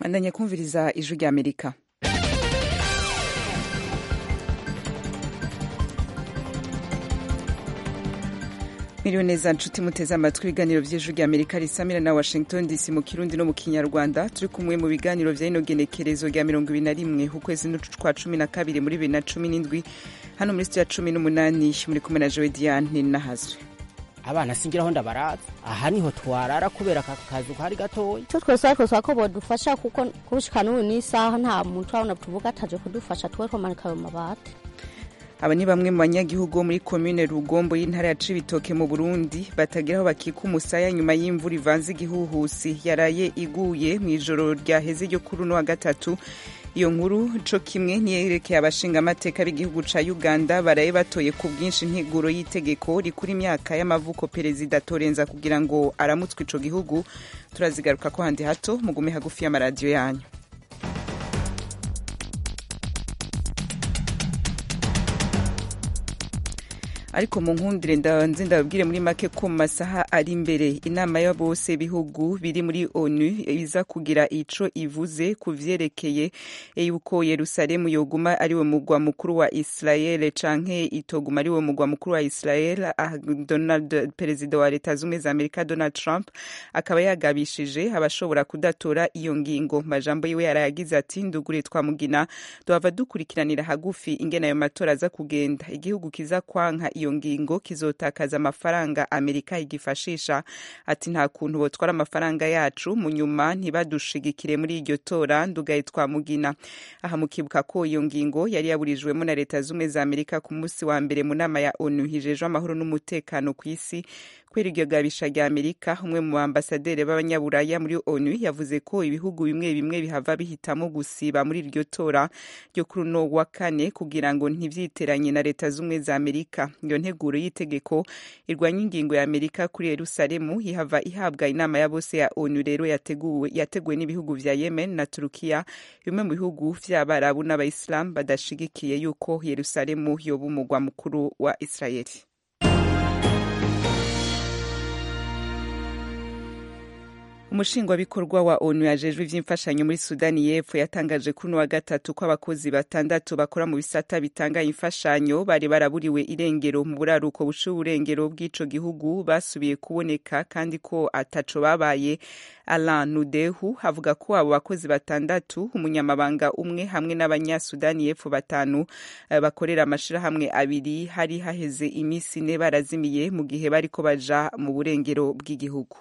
bandanya kumviriza ijwi rya amerika Miriwe neza nshuti muteze amatwi ibiganiro vy'ijwi rya Amerika risamira na Washington DC mu Kirundi no mu Kinyarwanda turi kumwe mu biganiro vya ino genekerezo rya mirongo ibiri na rimwe ukwezi kwa cumi na kabiri muri bibiri na cumi n'indwi hano muri studio ya cumi n'umunani muri kumwe na Joe Diane Nahazwe abana singiraho ndabaraza aha niho twarara kubera aka kazu kari gatoya icyo twese ariko twako bodufasha kuko kushika n'ubu n'isaha nta muntu urabona tuvuga ataje kudufasha tuwe twomanika ayo mabati aba ni bamwe mu banyagihugu bo muri komine rugombo y'intara ya cibitoke mu burundi batagira aho bakika umusaya nyuma y'imvura ivanze igihuhusi yaraye iguye mu ijoro ryaheze ryo kuri uno wa gatatu iyo nkuru co kimwe niyerekeye abashingamateka b'igihugu ca uganda baraye batoye ku bwinshi integuro y'itegeko rikura imyaka y'amavuko perezida torenza kugira ngo aramutswe ico gihugu turazigaruka ko handi hato mugume hagufi y'amaradiyo yanyu ariko mu nkundire ndanze ndababwire muri make ko mu masaha ari imbere inama ya bose bihugu biri muri onu iza kugira ico ivuze ku vyerekeye yuko yerusalemu yoguma ari we mugwa mukuru wa israel canke itoguma ari we mugwa mukuru wa israel donald perezida wa leta zumwe za amerika donald trump akaba yagabishije abashobora kudatora iyo ngingo majambo yiwe yarayagize ati ndugure twamugina duhava dukurikiranira hagufi ingene ayo matora aza kugenda igihugu kiza kwanka iyo ngingo kizotakaza amafaranga amerika igifashisha ati nta kuntu botwara amafaranga yacu mu nyuma ntibadushigikire muri iryo tora ndugaye twamugina aha mukibuka ko iyo ngingo yari yaburijwemo na leta zumwe za amerika ku munsi wa mbere mu nama ya onu hijejwe amahoro n'umutekano ku isi kubera iryo gabisha rya amerika umwe mu bambasaderi b'abanyaburaya muri onu yavuze ko ibihugu bimwe bimwe bihava bihitamo gusiba muri iryo tora ryo kuri uno wa kane kugira ngo ntivyiteranye na leta z'ubumwe za amerika iyo nteguro y'itegeko irwanya ingingo ya amerika kuri yerusalemu ihava ihabwa inama ya bose ya onu rero yateguwe yateguwe n'ibihugu vya yemen na turukiya bimwe mu bihugu vy'abarabu n'abayisilamu badashigikiye yuko yerusalemu yoba umugwa mukuru wa israeli umushingwabikorwa wa onu yajejwe ivy'imfashanyo muri sudani y'epfo yatangaje kuri uno wa gatatu ko abakozi batandatu bakora mu bisata bitanga imfashanyo bari baraburiwe irengero mu buraruko buca uburengero bw'ico gihugu basubiye kuboneka kandi ko ataco babaye alan nudehu avuga ko abo bakozi batandatu umunyamabanga umwe hamwe n'abanyasudani y'epfo batanu bakorera amashirahamwe abiri hari haheze imisi ine barazimiye mu gihe bariko baja mu burengero bw'igihugu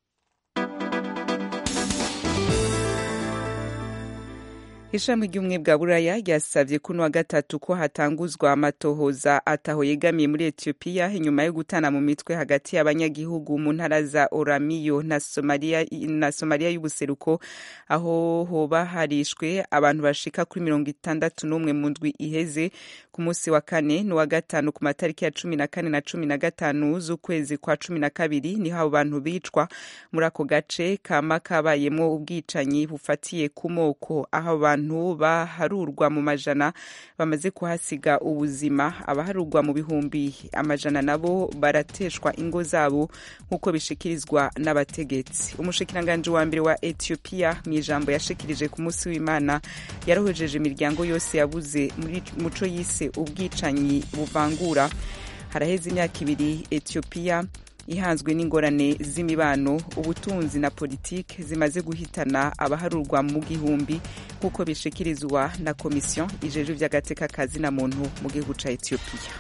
ishami ry'ubumwe bwa buraya ryasavye kuno wa gatatu ko hatanguzwa amatohoza ataho yegamiye muri etiyopiya inyuma yo gutana mu mitwe hagati y'abanyagihugu mu ntara za oramiyo na somaliya na somaliya y'ubuseruko aho hoba harishwe abantu bashika kuri mirongo itandatu n'umwe mu ndwi iheze ku munsi wa kane n'uwa gatanu ku matariki ya cumi na kane na cumi na gatanu z'ukwezi kwa cumi na kabiri niho abo bantu bicwa muri ako gace kama kabayemwo ubwicanyi bufatiye ku moko aho abantu abantu baharurwa mu majana bamaze kuhasiga ubuzima abaharurwa mu bihumbi amajana nabo barateshwa ingo zabo nk'uko bishikirizwa n'abategetsi umushikiranganji wa mbere wa etiyopiya mu ijambo yashikirije ku munsi w'imana yarohejeje imiryango yose yabuze muri muco yise ubwicanyi buvangura haraheze imyaka ibiri etiyopiya ihanzwe n'ingorane z'imibano ubutunzi na politiki zimaze guhitana abaharurwa mu gihumbi nk'uko bishikirizwa na komisiyo ijeje ivy'agateka kazi na muntu mu gihugu ca etiyopiya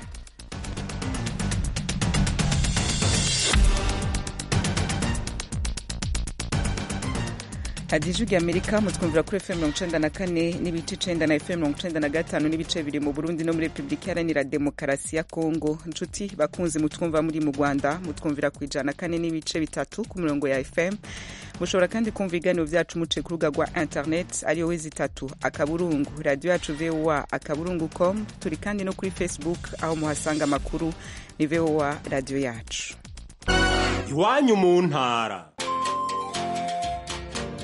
radiyo ijwi amerika mutwumvira kuri fm mirongo icenda na kane n'ibice icenda na fm mirongo icenda na gatanu n'ibice bibiri mu burundi no muri repubulika iharanira demokarasi ya kongo nshuti bakunzi mutwumva muri mu rwanda mutwumvira ku ijana kane n'ibice bitatu ku mirongo ya fm mushobora kandi kumva ibiganiro vyacu muce ku rubuga rwa internet ariyo wezi itatu akaburungu radiyo yacu voa akaburungu com turi kandi no kuri facebook aho muhasanga amakuru ni voa radiyo yacu iwanyu mu ntara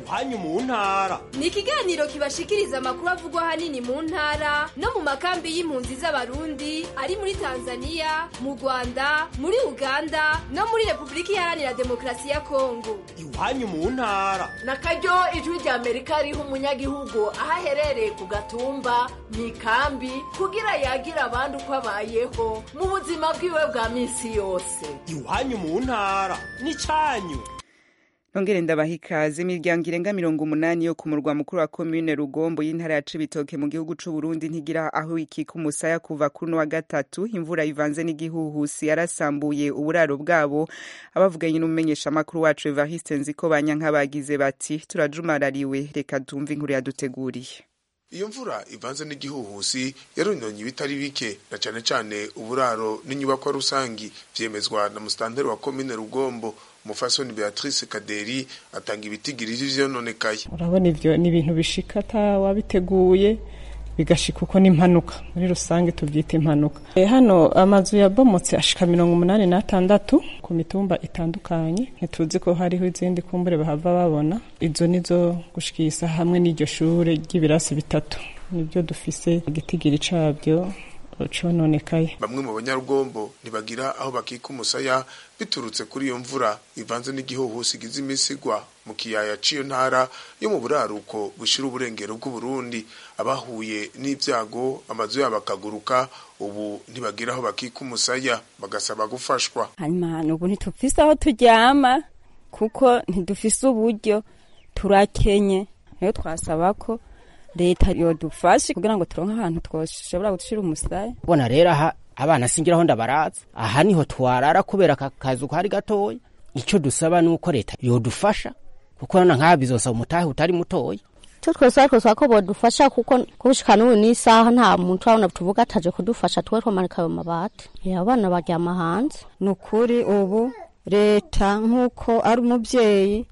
iwanyu mu ntara ni ikiganiro kibashikiriza amakuru avugwa ahanini mu ntara no mu makambi y'impunzi z'abarundi ari muri tanzania mu rwanda muri uganda no muri repubulika iharanira demokarasi ya kongo iwanyu mu ntara na karyo ijwi rya amerika riha umunyagihugu aho aherereye ku gatumba mu ikambi kugira yagira abandi uko abayeho mu buzima bwiwe bwa minsi yose iwanyu mu ntara n'icyanyu nongere ndabaha ikaze imiryango irenga mirongo umunani yo ku murwa mukuru wa komine rugombo y'intara ya cibitoke mu gihugu c'u burundi ntigira aho ikika umusaya kuva kuri wa gatatu imvura ivanze n'igihuhusi yarasambuye uburaro bwabo abavuganye n'umumenyeshamakuru wacu evariste nziko banyanka bagize bati turajumarariwe reka tumve inkuru yaduteguriye iyo mvura ivanze n'igihuhusi yarononye ibitari bike na cane cane uburaro n'inyubakwa rusangi vyemezwa na musitanteri wa komine rugombo umufasoni beatrice kaderi atanga ibitigiri vy'ivyononekaye urabona ivyo ni ibintu bishika atawabiteguye bigashika uko n'impanuka muri rusange tuvyita impanuka e, hano amazu yabomotse ashika mirongo umunani n'atandatu ku mitumba itandukanye ntituzi ko hariho izindi kumbure bahava babona izo nizo gushikisa hamwe n'iryo shure ry'ibirasi bitatu nibyo dufise igitigiri cabyo cononekaye bamwe mu banyarugombo ntibagira aho bakika umusaya biturutse kuri iyo mvura ivanze n'igihuhusi igize imisi igwa mu kiyaya c'iyo ntara yo mu buraruko bushira uburengero bw'uburundi abahuye n'ibyago amazu yabo akaguruka ubu ntibagira aho bakika umusaya bagasaba gufashwa hanyuma ubu ntitufise aho turyama kuko ntidufise uburyo turakenye rero twasaba ko leta yodufashe kugira ngo turonke ahantu twoshobora gushira umusaya bona rero aha abana singiraho ndabaraza aha niho twarara kubera aka kazu kari gatoya icyo dusaba ni uko leta yodufasha kuko nana nk'aba bizosaba umutahe utari mutoya icyo twese twasaba ko bodufasha kuko kubushika n'ubu n'isaha nta muntu urabona tuvuga ataje kudufasha tuwe twomanika ayo mabati abana baryama hanze ni ukuri ubu leta nk'uko ari umubyeyi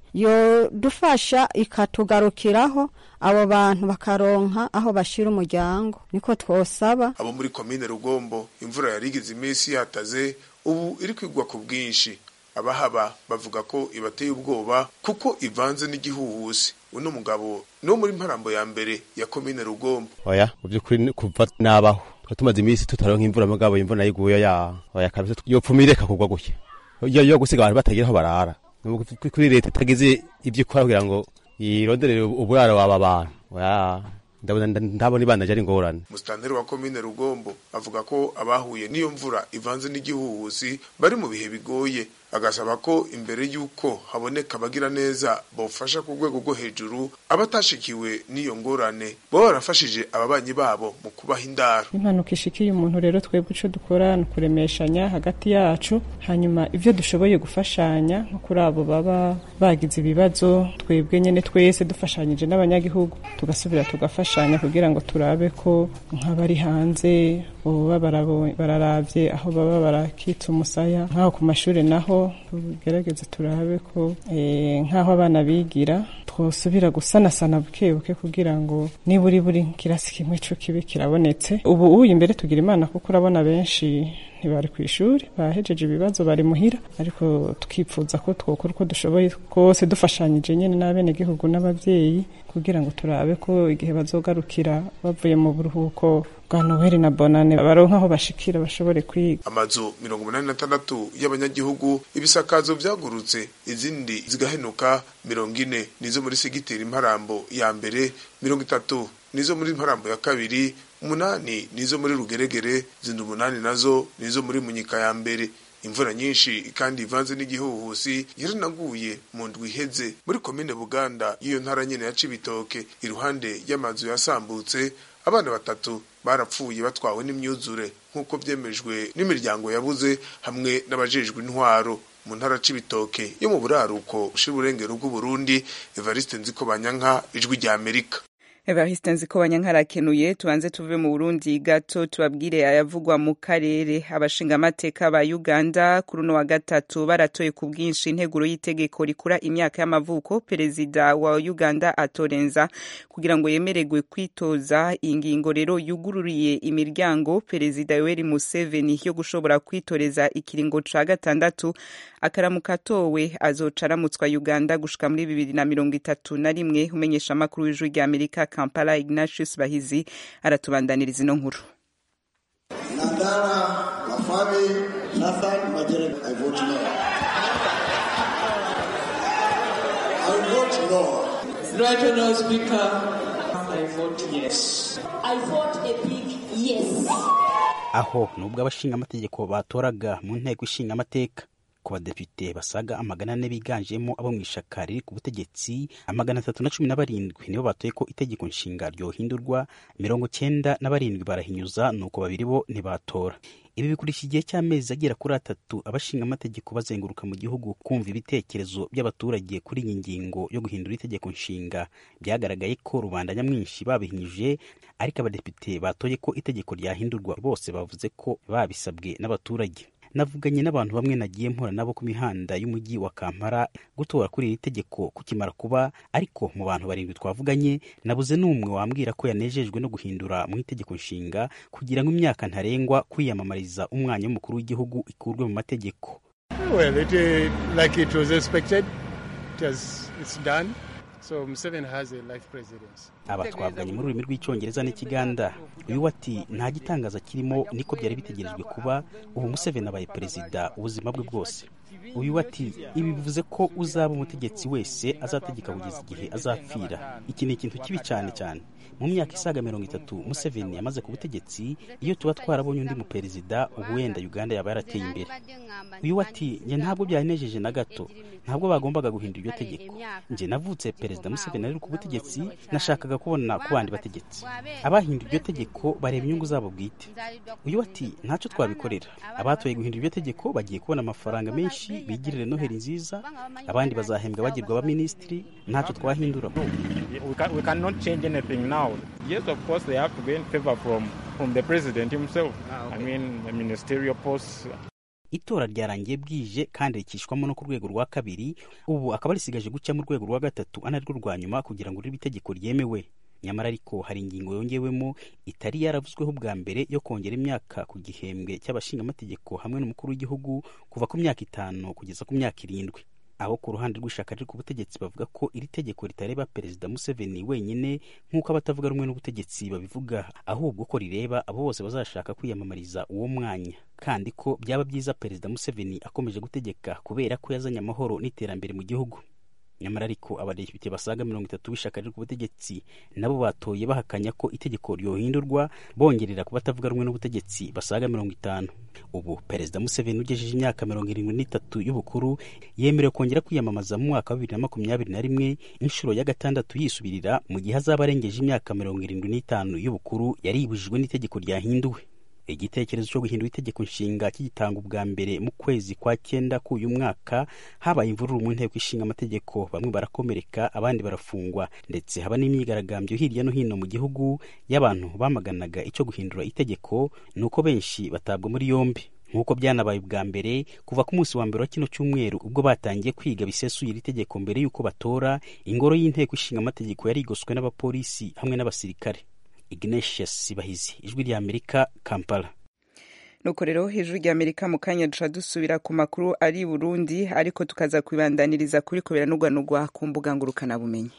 yodufasha ikatugarukiraho abo bantu bakaronka aho bashira umuryango niko twosaba abo muri komine rugombo imvura yari igize iminsi yataze ubu iri kwigwa ku bwinshi abahaba bavuga ko ibateye ubwoba kuko ivanze n'igihuhusi uno mugabo no muri mparambo ya mbere ya komine rugombo oya mu by'ukuri kuva nabaho twa tumaze iminsi tutaronka imvura mugabo imvura yiguye ya oya kabisa yopfuma ireka kugwa gutya yo gusiga abantu batagira aho barara kuri leta itagize ibyo ikora kugira ngo yironderere uburaro waba bantu ndabona ibanaje ari ingorane musitanteri wa komine rugombo avuga ko abahuye n'iyo mvura ivanze n'igihuhusi bari mu bihe bigoye agasaba ko imbere y'uko haboneka abagira neza bawufasha ku rwego rwo hejuru abatashikiwe n'iyo ngorane baba barafashije ababanyi babo mu kubaha indaro impanuka ishikiye umuntu rero twebwe ico dukora ni ukuremeshanya hagati yacu hanyuma ivyo dushoboye gufashanya nko kuri abo baba bagize ibibazo twebwe nyene twese dufashanyije n'abanyagihugu tugasubira tugafashanya kugira ngo turabe ko nk'abari hanze boba bararavye aho baba barakitsa umusaya nk'aho ku mashuri naho tugerageze turabe ko nk'aho abana bigira twosubira gusanasana buke buke kugira ngo niburi buri kirasi kimwe co kibe kirabonetse ubu uyu imbere tugira imana kuko urabona benshi ntibari ku ishuri bahejeje ibibazo bari muhira ariko tukipfuza ko twokora uko dushoboye kose dufashanyije nyine n'abenegihugu n'abavyeyi kugira ngo turabe ko igihe bazogarukira bavuye mu buruhuko bwa noheli na bonane baronka aho bashikira bashobore kwiga amazu mirongo umunani na tandatu y'abanyagihugu ibisakazo vyagurutse izindi zigahenuka mirongo ine nizo muri segiteri imparambo ya mbere mirongo itatu nizo muri imparambo ya kabiri umunani nizo muri rugeregere zindi umunani nazo nizo muri munyika ya mbere imvura nyinshi kandi ivanze n'igihuhusi yaranaguye mu ndwi iheze muri komine buganda y'iyo ntara nyene ya cibitoke iruhande y'amazu yasambutse abana batatu barapfuye batwawe n'imyuzure nk'uko vyemejwe n'imiryango yabuze hamwe n'abajejwe intwaro mu ntara cibitoke yo mu buraruko ushira uburengero bw'uburundi evariste nziko banyanka ijwi rya amerika Evariste Nzikobanya nkarakenuye tubanze tuve mu Burundi gato tubabwire ayavugwa mu karere abashingamateka ba Uganda kuri uno wa gatatu baratoye ku bwinshi integuro y'itegeko rikura imyaka y'amavuko perezida wa Uganda atorenza kugira ngo yemererwe kwitoza ingingo rero yugururiye imiryango perezida Yoweri Museveni yo gushobora kwitoreza ikiringo ca gatandatu akaramuka atowe azoca aramutswa Uganda gushika muri bibiri na mirongo itatu na rimwe umenyesha amakuru w'ijwi rya Amerika Kampala Ignatius Bahizi aratubandaniriza ino nkuru Nandara Wafami Nathan Majere I vote no. I vote no. Right Honourable Speaker, I vote yes. I vote a big yes. aho nubwo abashingamategeko batoraga mu nteko ishinga amateka ku badepite basaga amagana ane biganjemo abo mu ishaka riri ku butegetsi amagana atatu na cumi na barindwi nibo batoye ko itegeko nshinga ryohindurwa mirongo cyenda na barindwi barahinyuza nuko babiri bo ntibatora ibi bikurisha igihe cy'amezi agera kuri atatu abashinga amategeko bazenguruka mu gihugu kumva ibitekerezo by'abaturage kuri iyi ngingo yo guhindura itegeko nshinga byagaragaye ko rubanda nyamwinshi babihinyuje ariko abadepite batoye ko itegeko ryahindurwa bose bavuze ko babisabwe n'abaturage navuganye n'abantu bamwe nagiye mpura nabo ku mihanda y'umujyi wa kampala gutora kuri iri tegeko kukimara kuba ariko mu bantu barindwi twavuganye nabuze n'umwe wambwira ko yanejejwe no guhindura mu itegeko nshinga kugira ngo imyaka ntarengwa kwiyamamariza umwanya w'umukuru w'igihugu ikurwe mu mategeko Well, it, uh, like it was expected, it has, it's done. So Museveni has a life presidency. aba twavuganye mu rurimi rw'icyongereza n'ikiganda uyu ati nta gitangaza kirimo niko byari bitegerejwe kuba ubu museveni abaye perezida ubuzima bwe bwose uyu ati ibi bivuze ko uzaba umutegetsi wese azategeka kugeza igihe azapfira iki ni ikintu kibi cyane cyane mu myaka isaga mirongo itatu museveni yamaze ku butegetsi iyo tuba twarabonye undi muperezida ubu wenda uganda yaba yarateye imbere uyu ati njye ntabwo byanejeje na gato ntabwo bagombaga guhindura iryo tegeko njye navutse perezida museveni ari ku butegetsi nashakaga kubona ku bandi bategetsi abahinduye iryo tegeko bareba inyungu zabo bwite uyu ati ntacyo twabikorera abatoye guhindura iryo tegeko bagiye kubona amafaranga menshi bigirire noheli nziza abandi bazahembwa bagirwa abaminisitiri ntacyo twahindura We, can, we cannot change anything now. Yes, of course, they have to gain favor from, from the president himself. I mean, the ministerial posts. itora ryarangiye bwije kandi rikishwamo no ku rwego rwa kabiri ubu akaba risigaje guca mu rwego rwa gatatu ana rwo rwa nyuma kugira ngo ribe itegeko ryemewe nyamara ariko hari ingingo yongewemo itari yaravuzweho bwa mbere yo kongera imyaka ku gihembwe cy'abashingamategeko hamwe n'umukuru w'igihugu kuva ku myaka itanu kugeza ku myaka irindwi aho ku ruhande rw'ishaka riri ku butegetsi bavuga ko iri tegeko ritareba perezida museveni wenyine nk'uko abatavuga rumwe n'ubutegetsi babivuga ahubwo ko rireba abo bose bazashaka kwiyamamariza uwo mwanya kandi ko byaba byiza perezida museveni akomeje gutegeka kubera ko yazanye amahoro n'iterambere mu gihugu nyamara ariko abadepite basaga mirongo itatu b'ishaka riri ku butegetsi nabo batoye bahakanya ko itegeko ryohindurwa bongerera ku batavuga rumwe n'ubutegetsi basaga mirongo itanu ubu perezida museveni ugejeje imyaka mirongo irindwi n'itatu y'ubukuru yemerewe kongera kwiyamamaza mu mwaka wa bibiri na makumyabiri na rimwe inshuro ya gatandatu yisubirira mu gihe azaba arengeje imyaka mirongo irindwi n'itanu y'ubukuru yaribujijwe n'itegeko ryahinduwe igitekerezo cyo guhindura itegeko nshinga kigitanga ubwa mbere mu kwezi kwa cyenda k'uyu mwaka habaye imvururu mu nteko ishinga amategeko bamwe barakomereka abandi barafungwa ndetse haba n'imyigaragambyo hirya no hino mu gihugu y'abantu bamaganaga icyo guhindura itegeko ni uko benshi batabwa muri yombi nk'uko byanabaye ubwa mbere kuva ku munsi wa mbere wa kino cyumweru ubwo batangiye kwiga bisesuye iri tegeko mbere y'uko batora ingoro y'inteko ishinga amategeko yarigoswe n'abapolisi hamwe n'abasirikare ignatius bahizi ijwi rya amerika kampala nuko rero hejuru rya amerika mu kanya duca dusubira ku makuru ari burundi ariko tukaza kubibandaniriza kuri kubiranugwanugwa ku mbuga ngurukanabumenyi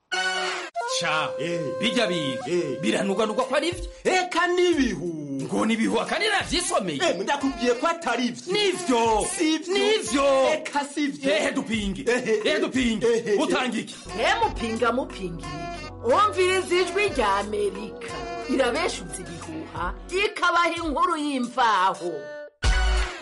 ca bijya biga biranugwanugwa ko ari byo eka n'ibihu ngo nibihu akandi navyisomeye ndakubwiye ko atari vyo nivyo nivyo eka sivyo ehe dupinge ehe dupinge utanga iki mupinga mupingira iki wumviriza ijwi rya amerika irabeshuza ibihuha ikabaha inkuru y'imvaho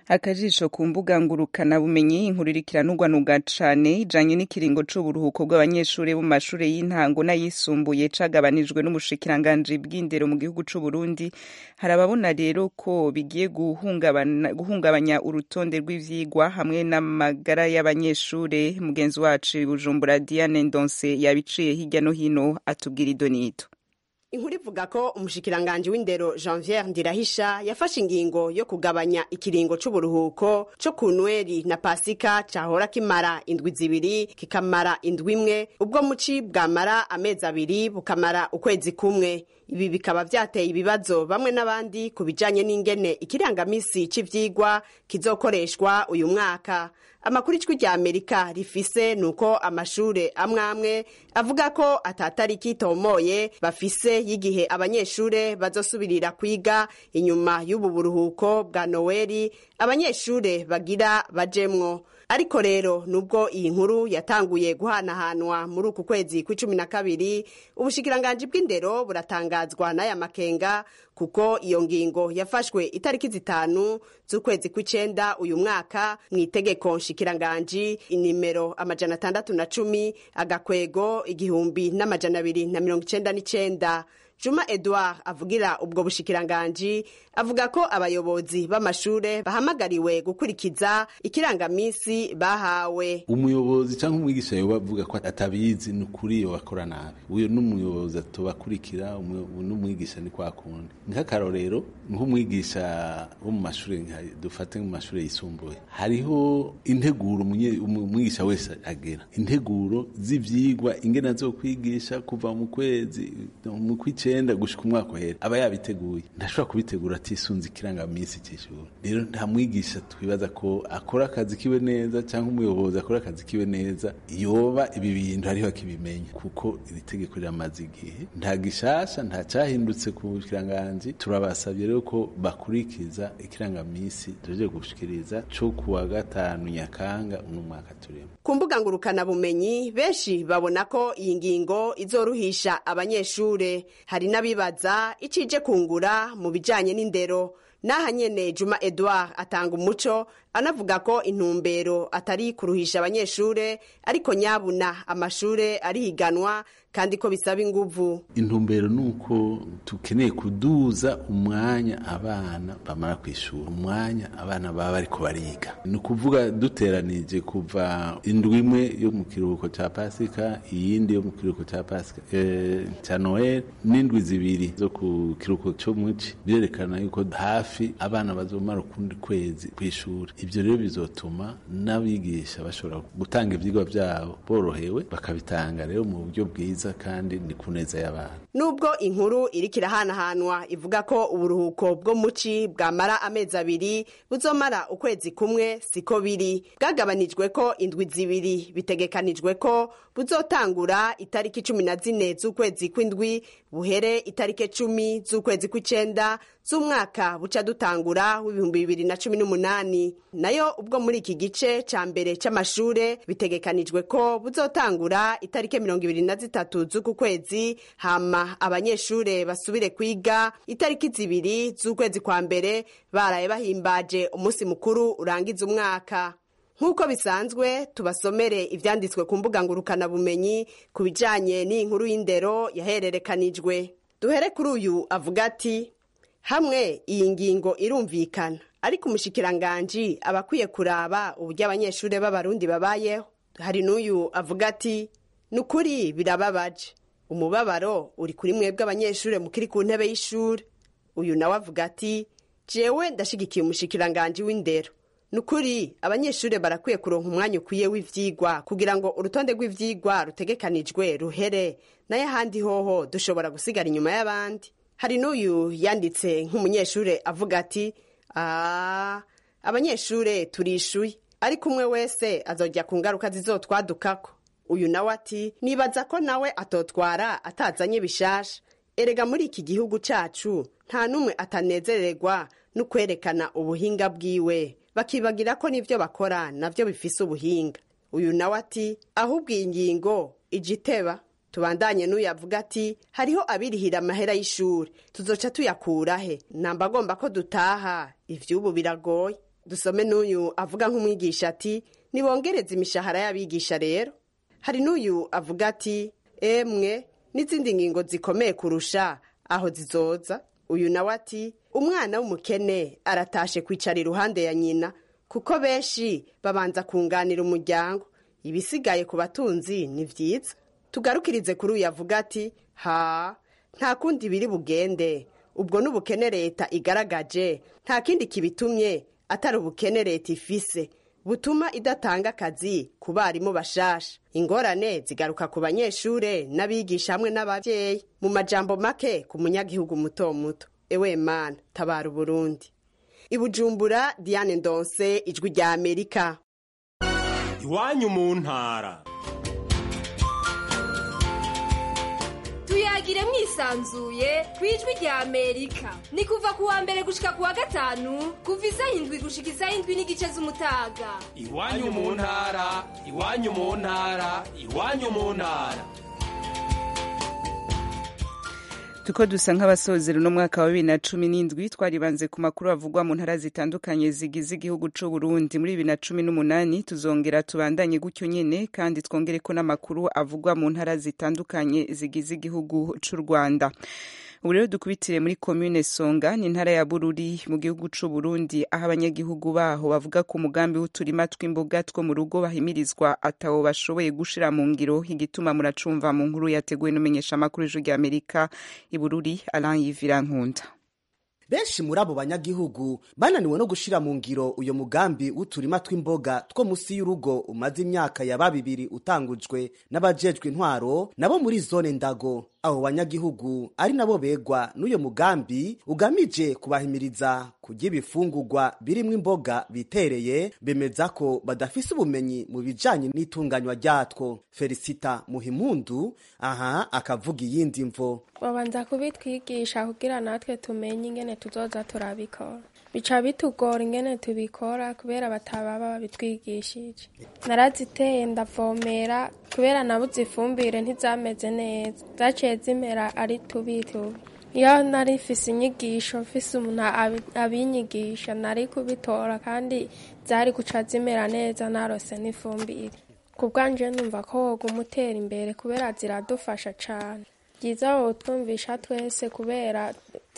akajisho ku mbuga ngurukana bumenyi inkuru irikiranurwanuga cane ijanye n'ikiringo c'uburuhuko bw'abanyeshuri bo mu mashure y'intango n'ayisumbuye cagabanijwe n'umushikiranganji bw'indero mu gihugu c'u Burundi hari ababona rero ko bigiye guhungabana- guhungabanya urutonde rw'ivyigwa hamwe n'amagara y'abanyeshure mugenzi wacu i Bujumbura Diane Ndonse yabiciye hirya no hino atubwira idonito inkuru ivuga ko umushikiranganji w'indero janviere ndirahisha yafashe ingingo yo kugabanya ikiringo c'uburuhuko co ku nweri na pasika cahora kimara indwi zibiri kikamara indwi imwe ubwo muci bwamara amezi abiri bukamara ukwezi kumwe ibi bikaba vyateye ibibazo bamwe n'abandi ku bijanye n'ingene ikirangamisi c'ivyigwa kizokoreshwa uyu mwaka amakuru ijwi rya amerika rifise nuko amashure amwe amwe avuga ko atatariki itomoye bafise y'igihe abanyeshure bazosubirira kwiga inyuma y'ubu buruhuko bwa noweli abanyeshure bagira bajemwo ariko rero nubwo iyi nkuru yatanguye guhanahanwa muri uku kwezi kw'icumi na kabiri ubushikiranganji bw'indero buratangazwa n'aya makenga kuko iyo ngingo yafashwe itariki zitanu z'ukwezi kw'icenda uyu mwaka mu itegeko nshikiranganji inimero amajana atandatu na cumi agakwego igihumbi n'amajana abiri na mirongo icenda n'icenda juma edouard avugira ubwo bushikiranganji avuga ko abayobozi b'amashure bahamagariwe gukurikiza ikirangamisi bahawe umuyobozi cyangwa umwigisha yoba avuga ko atabizi ni ukuri yo bakora nabi uyu n'umuyobozi atubakurikira umu- n'umwigisha ni kwa kundi nk'akarorero nk'umwigisha wo mu mashuri nka- dufate mu mashuri yisumbuye hariho integuro umunye- umu- umwigisha wese agera integuro z'ivyigwa ingene azokwigisha kuva mu kwezi mu kw'icenda gushika umwaka uhera aba yabiteguye ntashobora kubitegura atisunze ikirangamisi c'ishuri rero nta mwigisha twibaza ko akora akazi kiwe neza cyangwa umuyobozi akora akazi kiwe neza yoba ibi bintu hariho akibimenya kuko iri tegeko riramaze igihe nta gishasha nta cyahindutse ku kiranganji turabasabye rero ko bakurikiza ikirangamisi tuje gushikiriza co kuwa gatanu nyakanga uno mwaka turimo ku mbuga ngurukanabumenyi benshi babona ko iyi ngingo izoruhisha abanyeshure hari n'abibaza icije kungura mu bijanye n'indero n'aha nyene juma edouard atanga umuco anavuga ko intumbero atari kuruhisha abanyeshure ariko nyabuna amashure arihiganwa kandi ko bisaba inguvu intumbero ni uko tukeneye kuduza umwanya abana bamara ku ishuri umwanya abana baba bariko bariga ni ukuvuga duteranije kuva indwi imwe yo mu kiruhuko cya pasika iyindi yo mu kiruhuko cya pasika eh, cya noel n'indwi zibiri zo ku kiruhuko cyo muci birerekana yuko hafi abana bazomara ukundi kwezi ku ishuri ibyo rero bizotuma n'abigisha bashobora gutanga ivyigwa byabo borohewe bakabitanga rero mu buryo bwiza kandi ni ku neza y'abana nubwo inkuru iriko irahanahanwa ivuga ko uburuhuko bwo muci bwamara amezi abiri buzomara ukwezi kumwe siko biri bwagabanijwe ko indwi zibiri bitegekanijwe ko buzotangura itariki cumi na zine z'ukwezi kw'indwi buhere itariki cumi z'ukwezi kw'icenda z'umwaka buca dutangura w'ibihumbi bibiri na cumi n'umunani nayo ubwo muri iki gice ca mbere c'amashure bitegekanijwe ko buzotangura itariki mirongo ibiri na zitatu z'uku kwezi hama abanyeshure basubire kwiga itariki zibiri z'ukwezi kwa mbere baraye bahimbaje umunsi mukuru urangiza umwaka nk'uko bisanzwe tubasomere ivyanditswe ku mbuga ngurukanabumenyi ku bijanye n'inkuru y'indero yahererekanijwe duhere kuri uyu avuga ati hamwe iyi ngingo irumvikana ariko umushikiranganji aba akwiye kuraba uburyo abanyeshure b'abarundi babayeho hari n'uyu avuga ati ni ukuri birababaje umubabaro uri kuri mwebwe abanyeshure mukiri ku ntebe y'ishure uyu nawe avuga ati jewe ndashigikiye umushikiranganji w'indero ni ukuri abanyeshure barakwiye kuronka umwanya ukwiye w'ivyigwa kugira ngo urutonde rw'ivyigwa rutegekanijwe ruhere nayo ahandi hoho dushobora gusigara inyuma y'abandi hari n'uyu yanditse nk'umunyeshure avuga ati "Ah, abanyeshure turishuye ariko umwe wese azojya ku ngaruka zizotwadukako uyu nawe ati nibaza ko nawe atotwara atazanye bishasha erega muri iki gihugu cacu nta n'umwe atanezererwa no kwerekana ubuhinga bwiwe bakibagira ko n'ivyo bakora navyo bifise ubuhinga uyu nawe ati ahubwo iyi ngingo ijiteba tubandanye n'uyu avuga ati hariho abirihira amahera y'ishuri tuzoca tuyakurahe namba agomba ko dutaha ivy'ubu biragoye dusome n'uyu avuga nk'umwigisha ati nibongereze imishahara y'abigisha rero hari n'uyu avuga ati emwe n'izindi ngingo zikomeye kurusha aho zizoza uyu nawe ati umwana w'umukene aratashe kwicara iruhande ya nyina kuko benshi babanza kunganira umuryango ibisigaye ku batunzi ni byiza tugarukirize kuri uyu avuga ati ha nta kundi biri bugende ubwo n'ubukene leta igaragaje nta kindi kibitumye atari ubukene leta ifise butuma idatanga akazi ku barimu bashasha ingorane zigaruka ku banyeshure n'abigisha hamwe n'ababyeyi mu majambo make ku munyagihugu muto muto ewe mana tabara uburundi ibujumbura diane ndonse ijwi rya amerika iwanyu mu ntara tuyagire mwisanzuye ku ijwi rya amerika ni kuva ku wa mbere gushika ku wa gatanu kuva isaha indwi gushika isaha indwi n'igice z'umutaga iwanyu mu ntara iwanyu mu ntara iwanyu mu ntara tuko dusa nk'abasozera uno mwaka wa bibiri na cumi n'indwi twaribanze ku makuru avugwa mu ntara zitandukanye zigize igihugu c'u Burundi muri bibiri na cumi n'umunani tuzongera tubandanye gutyo nyene kandi twongere ko n'amakuru avugwa mu ntara zitandukanye zigize igihugu c'u Rwanda ubu rero dukubitire muri komune songa ni intara ya bururi mu gihugu c'u Burundi aho abanyagihugu baho bavuga ko umugambi w'uturima tw'imboga two mu rugo bahimirizwa atawo bashoboye gushira mu ngiro igituma muracumva mu nkuru yateguwe n'umenyeshamakuru ijwi rya amerika i bururi alain yivira nkunda benshi muri abo banyagihugu bananiwe no gushira mu ngiro uyo mugambi w'uturima tw'imboga two musi y'urugo umaze imyaka ya babibiri utangujwe n'abajejwe intwaro nabo muri zone ndago abo banyagihugu ari nabo begwa n'uyo mugambi ugamije kubahimiriza kurya ibifungurwa birimwo imboga bitereye bemeza ko badafise ubumenyi mu bijanye n'itunganywa ryatwo felicita muhimundu aha akavuga iyindi mvo babanza kubitwigisha kugira natwe tumenye ingene tuzoza turabikora bica bitugora ingene tubikora kubera bataba babitwigishije naraziteye ndavomera kubera nabuze ifumbire ntizameze neza zaciye zimera ari tubi tubi iyo nari mfise inyigisho mfise umuntu abinyigisha nari kubitora kandi zari guca zimera neza narose n'ifumbire ku bwanje numva ko woga umutera imbere kubera ziradufasha cane byiza wowe twumvisha twese kubera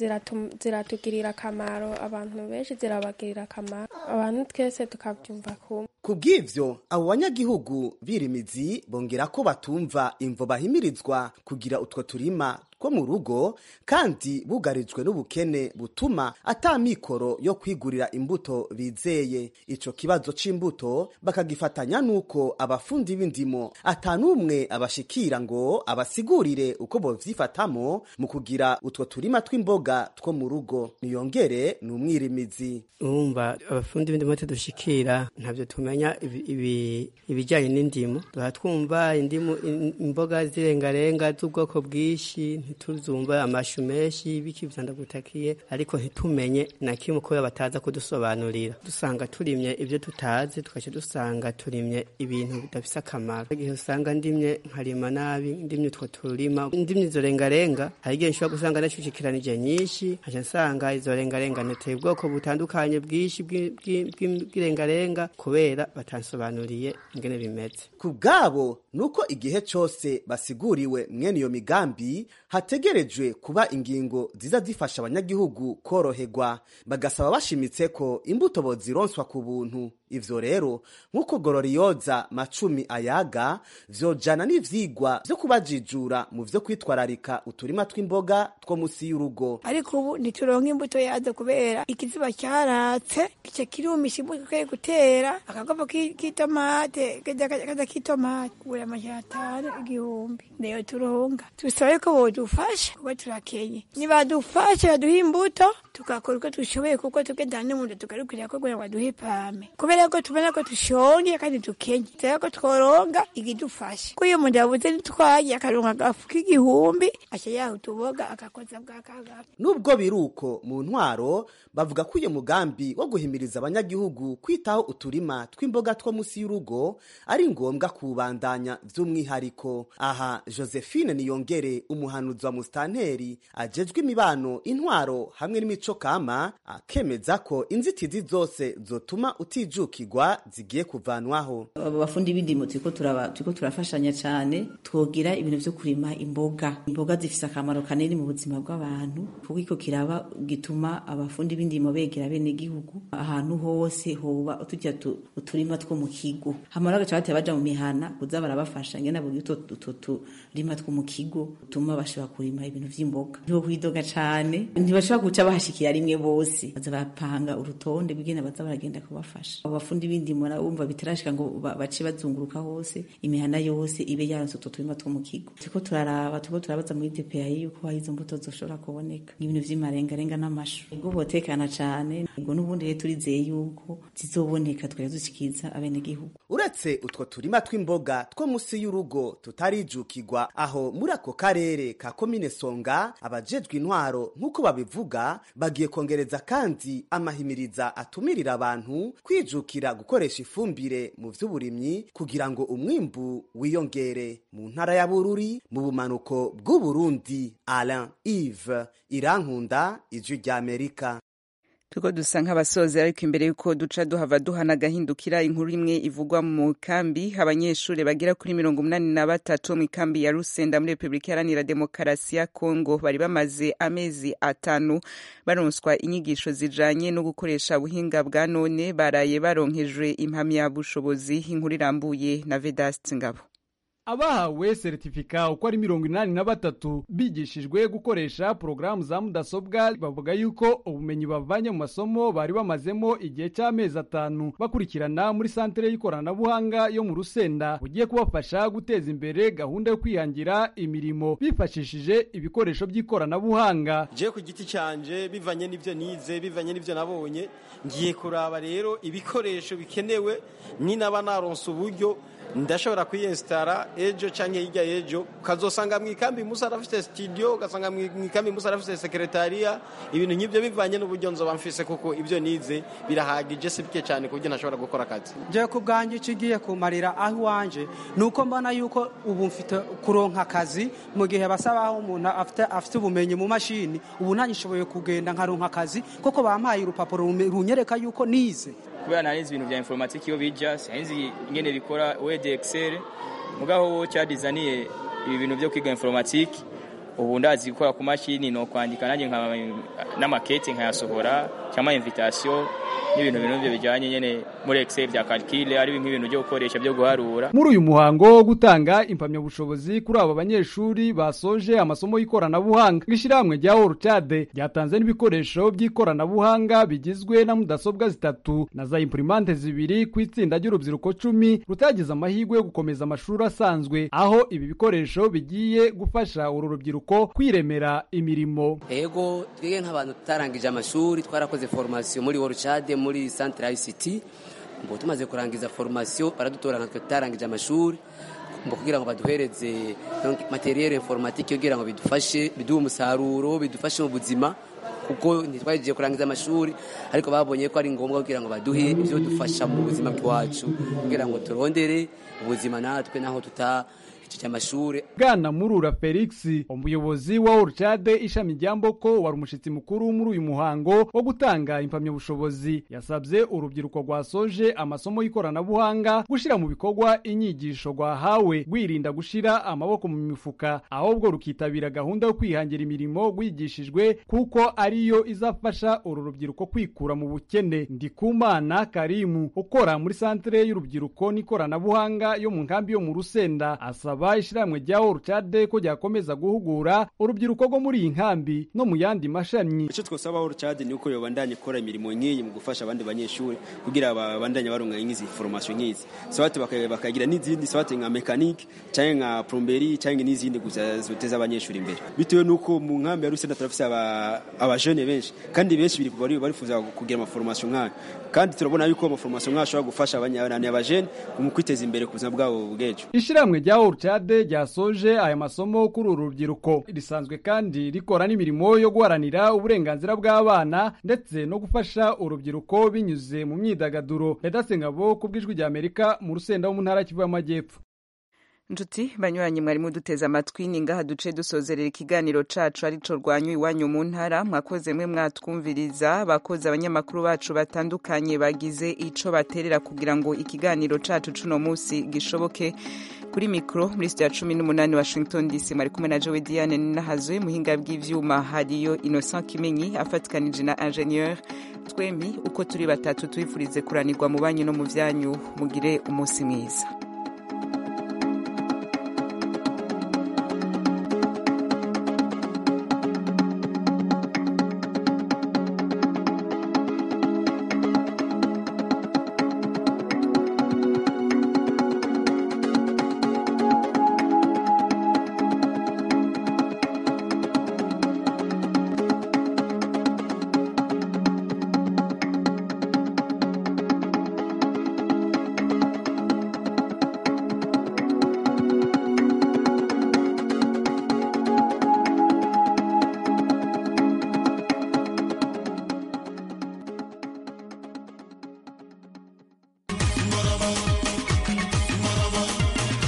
ziratugirira akamaro abantu benshi zirabagirira akamaro abantu twese tukabyumva kumwe ku bw'ivyo abo banyagihugu birimizi bongera ko batumva imvo bahimirizwa kugira utwo turima two mu rugo kandi bugarijwe n'ubukene butuma ata mikoro yo kwigurira imbuto bizeye ico kibazo c'imbuto bakagifatanya n'uko abafundi b'indimo ata n'umwe abashikira ngo abasigurire uko bovyifatamo mu kugira utwo turima tw'imboga two mu rugo niyongere ni umwirimizi urumva abafundi b'indimo tudushikira ntabyo tumenya ibijyanye n'indimo duha twumva indimu imboga zirengarenga z'ubwoko bwinshi ntituzumva amashu menshi biki vyandagutakiye ariko ntitumenye na kimwe kubera bataza kudusobanurira dusanga turimye ibyo tutazi tugaca dusanga turimye ibintu bidafise akamaro igihe usanga ndimye nkarima nabi ndimye utwo turima ndimye izo rengarenga hari igihe nshobora gusanga nashukikiranije nyinshi nkaca nsanga izo rengarenga niteye ubwoko butandukanye bwinshi bw'irengarenga kubera batansobanuriye ingene bimeze ku bwabo nuko igihe cose basiguriwe mwene iyo migambi hategerejwe kuba ingingo ziza zifasha abanyagihugu koroherwa bagasaba bashimitse ko imbuto bozironswa ku buntu ivyo rero nk'uko gororiyoza macumi ayaga vyojana n'ivyigwa vyo kubajijura mu vyo kwitwararika uturima tw'imboga two musi y'urugo ariko ubu ntituronka imbuto yazo kubera ikiziba cyaratse gice kirumisha imbuto twaye gutera akagopo k'itomate kaza k'itomate kugura amajana atanu igihumbi niyo turonka tusabe ko bodufasha kuko turakenye nibadufasha baduha imbuto tugakora uko dushoboye kuko tugendana n'umuntu tugarukira ko kugira ngo baduhe pame kubera ko tubona ko dushonje kandi dukenye tusabe ko tworonga igidufasha ko iyo umuntu yabuze nitwaye akaronka agafu k'igihumbi aca yaha utuboga agakoza bwa kagafu nubwo biruko mu ntwaro bavuga ko uyu mugambi wo guhimiriza abanyagihugu kwitaho uturima tw'imboga two musi y'urugo ari ngombwa kuwubandanya by'umwihariko aha josephine niyongere umuhanuzi umuhanuzi wa musitanteri ajejwe imibano intwaro hamwe n'imico kama akemeza ko inzitizi zose zotuma utijukirwa zigiye kuvanwaho abo bafundi b'indimo turiko turaba turiko turafashanya cyane twogira ibintu vyo kurima imboga imboga zifise akamaro kanini mu buzima bw'abantu kuko iko kiraba gituma abafundi b'indimo begera bene gihugu ahantu hose hoba tujya uturima two mu kigo hamara gaca bateye baja mu mihana kuza barabafasha ngena buri utwo utwo turima two mu kigo tuma bashobora kurima ibintu vy'imboga ntibo kwidoga cane ntibashobora guca bahashikira rimwe bose baza bapanga urutonde bw'ingene baza baragenda kubafasha abo bafundi b'indimo nabo bumva bitarashika ngo bace bazunguruka hose imihana yose ibe yaronse utwo turima two mu kigo turiko turaraba turiko turabaza muri DPI yuko hari izo mbuto zoshobora kuboneka n'ibintu vy'imarengarenga n'amashu ubwo botekana cane ubwo n'ubundi rero turizeye yuko zizoboneka twari dushikiriza abenegihugu uretse utwo turima tw'imboga two musi y'urugo tutarijukirwa aho muri ako karere ka komine songa abajejwe intwaro nk'uko babivuga bagiye kongereza kandi amahimiriza atumirira abantu kwijukira gukoresha ifumbire mu vy'uburimyi kugira ngo umwimbu wiyongere mu ntara ya bururi mu bumanuko bw'uburundi alain ive irankunda ijwi ry'amerika turiko dusa nk'abasozi ariko imbere yuko duca duhava duhana agahindukira inkuru imwe ivugwa mu kambi abanyeshuri bagera kuri mirongo umunani na batatu mu ikambi ya rusenda muri repubulika iharanira demokarasi ya kongo bari bamaze amezi atanu baronswa inyigisho zijanye no gukoresha ubuhinga bwa none baraye baronkejwe impamyabushobozi inkuru irambuye na vedast ngabo abahawe seritifika uko ari mirongo inani na batatu bigishijwe gukoresha porogaramu za mudasobwa bavuga yuko ubumenyi bavanye mu masomo bari bamazemo igihe cy'amezi atanu bakurikirana muri santere y'ikoranabuhanga yo mu rusenda bugiye kubafasha guteza imbere gahunda yo kwihangira imirimo bifashishije ibikoresho by'ikoranabuhanga je ku giti canje bivanye n'ivyo nize bivanye n'ivyo nabonye ngiye kuraba rero ibikoresho bikenewe ni naba naronse uburyo ndashobora kwiyesitara ejo canke hirya y'ejo ukazosanga mu ikambi musa arafite studio ugasanga mu ikambi musa arafite sekretariya ibintu nk'ibyo bivanye n'uburyo nzoba mfise kuko ibyo nize birahagije si bike cyane ku buryo ntashobora gukora akazi je ku bwanjye icyo igiye kumarira aho iwanje ni uko mbona yuko ubu mfite kuronka akazi mu gihe basaba aho umuntu afite afite ubumenyi mu mashini ubu ntagishoboye kugenda nkaronka akazi kuko bampaye urupapuro runyereka yuko nize kubera narizi ibintu bya informatike iyo bija sinzi ingene bikora word excel mugaho wo cyadizaniye ibi bintu byo kwiga informatike ubu ndazi gukora ku mashini no kwandika nanjye n'amakete nkayasohora cyangwa invitation n'ibintu bintu byo bijyanye nyene muri excel bya calcule ari nk'ibintu byo gukoresha byo guharura muri uyu muhango wo gutanga impamyabushobozi kuri abo banyeshuri basoje amasomo y'ikoranabuhanga ishyirahamwe rya Orcade ryatanze n'ibikoresho by'ikoranabuhanga bigizwe na mudasobwa zitatu na za imprimante zibiri ku itsinda ry'urubyiruko cumi rutagize amahirwe yo gukomeza amashuri asanzwe aho ibi bikoresho bigiye gufasha uru rubyiruko kwiremera imirimo ego twebwe nk'abantu tutarangije amashuri twarakoze formation muri Orcade muri centre ICT ngo tumaze kurangiza formation baradutora natwe tutarangije amashuri ngo kugira ngo baduhereze materiel informatique kugira ngo bidufashe biduhe umusaruro bidufashe mu buzima kuko ntitwagiye kurangiza amashuri ariko babonye ko ari ngombwa kugira ngo baduhe ibyo dufasha mu buzima bwacu kugira ngo turondere ubuzima natwe naho tuta igice cy'amashuri bwana murura felix umuyobozi wa orcade ishami rya mboko wari umushyitsi mukuru muri uyu muhango wo gutanga impamyabushobozi yasabye urubyiruko rwasoje amasomo y'ikoranabuhanga gushyira mu bikorwa inyigisho rwahawe rwirinda gushyira amaboko mu mifuka ahubwo rukitabira gahunda yo kwihangira imirimo rwigishijwe kuko ariyo izafasha uru rubyiruko kwikura mu bukene ndikumana karimu ukora muri santere y'urubyiruko n'ikoranabuhanga yo mu nkambi yo mu rusenda asaba basaba ishyirahamwe rya Orcade ko ryakomeza guhugura urubyiruko rwo muri iyi nkambi no mu yandi mashami icyo twasaba Orcade ni uko yobandanya ikora imirimo nk'iyi mu gufasha abandi banyeshuri kugira babandanye baronka nk'izi formation nk'izi sabati bakagira n'izindi sabati nka mechanique cyangwa nka plomberie cyangwa n'izindi gusa zoteza abanyeshuri imbere bitewe nuko mu nkambi ya Rusenda turafise abajene benshi kandi benshi bari barifuza kugira amaformation nk'ayo kandi turabona yuko amaformation nk'ayo ashobora gufasha abajene mu kwiteza imbere ku buzima bwabo bw'ejo ishyirahamwe rya Orcade ryasoje aya masomo kuri uru rubyiruko risanzwe kandi rikora n'imirimo yo guharanira uburenganzira bw'abana ndetse no gufasha urubyiruko binyuze mu myidagaduro Ngabo ku bw'ijwi rya Amerika mu rusenda wo mu ntara Kivu y'Amajyepfo nshuti banyuranye mwari muduteze amatwi ni ngaha duce dusozerera ikiganiro cacu arico rwanyu iwanyu mu ntara mwakoze mwe mwatwumviriza bakoze abanyamakuru bacu batandukanye bagize ico baterera kugira ngo ikiganiro cacu cuno musi gishoboke kuri mikro muri studio ya cumi n'umunani washington dc mwari kumwe na jowe diane ninahazoye muhinga bw'ivyuma hariyo innocent kimenyi afatikanije na ingenieur twembi uko turi batatu twifurize kuranirwa mu banyu no mu vyanyu mugire umunsi mwiza